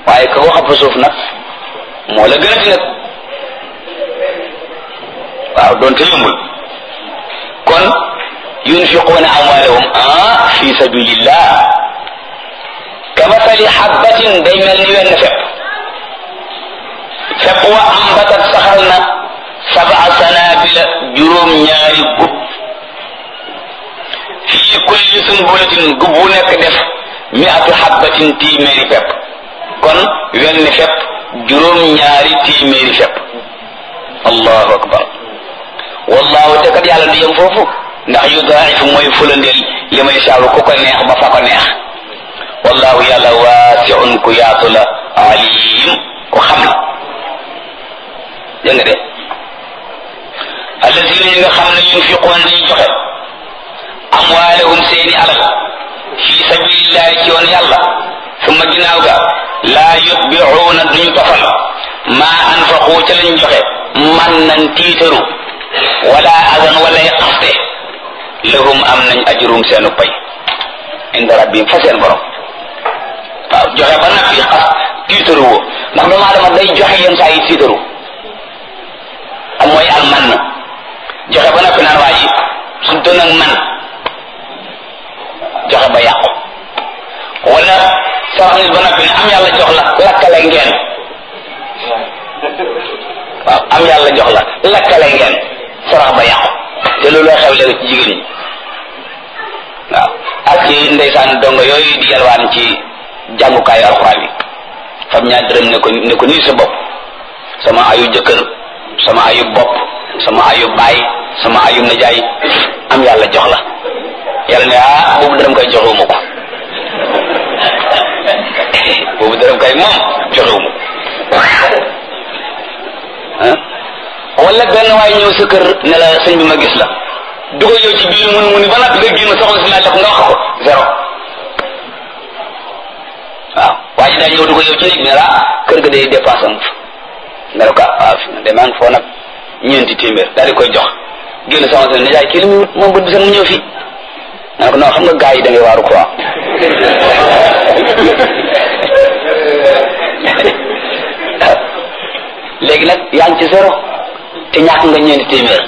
waaye ka ko xapp suuf nag moo la gën a ti nag waaw doonte yombul kon yunfiquuna amwaalahum ah fi sabilillah kamasali xabbatin day mel ni wenn fepp fepp wa ambatat saxal na sabaa sanabila juróom ñaari gub fii kulli sunbulatin gub bu nekk def miatu xabbatin téeméeri fepp kon wenn fepp juróom ñaari téeméeri fepp allahu akbar wallahu te kat yàlla du yem foofu ndax yudaa'ifu mooy fulandeel li may saabu ku ko neex ba fa ko neex wallahu yàlla waasiun ku yaatu la alim ku xam la dégg nga de alladina yi nga xam ne yunfiquun dañuy joxe amwaalahum seeni alal fi sabilillahi ci yoon yàlla summa ginnaaw ga laa yutbicuuna duñu tofal maa anfaqu ca lañ joxe man nan tiitaru wala adan walay xaste lahum am nañ ajrum seenu pay inda rabbihim fa seen borom waaw joxe ba nag yi xas tiitaru woo ndax doomu aadama day joxe yenn saa yi tiitaru am mooy al man na joxe ba noppi naan waa ji su doon ak man joxe ba yàqu wala sarax nit ba noppi ne am yàlla jox la lakkale ngeen waaw am yàlla jox la lakkale ngeen sarax ba yàqu te looloo xew léegi ci jigéen ñi waaw ak ci ndeysaan dongo yooyu di yalwaan ci jàngukaayu alxuraan yi fam ñaar dërëm ne ko ne ko nii sa bopp sama ayu jëkkër sama ayu bopp sama ayu baay sama ayu najaay am yàlla jox la yàlla ne ah boobu dërëm koy joxewuma ko boobu dërëm koy moom joxewuma ko wala benn waay ñëw sa kër ne la sëñ bi ma gis la dugal yow ci biir mun muni ba nag nga génn soxna si laaj la ko nga wax ko zéro waaw waa ji daa ñëw dugal yow ci néeg ne la kër ga day dépense am nga ne ko waaw fi de maa ngi foo nag ñeenti téeméer daal di koy jox génn soxna si ne jaay kii li muy wut moom bët bi sax mu ñëw fii nga ne ko non xam nga gars yi da ngay waaru quoi léegi nag yaa ngi ci zéro te ñàkk nga ñeenti téeméer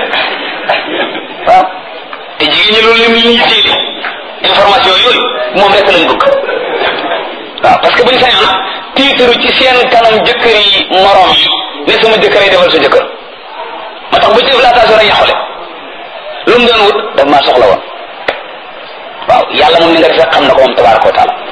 waaw te jigéen ñi loolu lim ñu yittee information yooyu moom rek lañ bëgg waaw parce que buñ sañoon tiitaru ci seen kanam jëkkër yi morom yi ne sama jëkkër yi defal sa jëkkër moo tax bu ci def laatation rek yàqule lu mu doon wut daf maa soxla woon waaw yàlla moom ni nga defee xam na ko moom tabaraka wa taala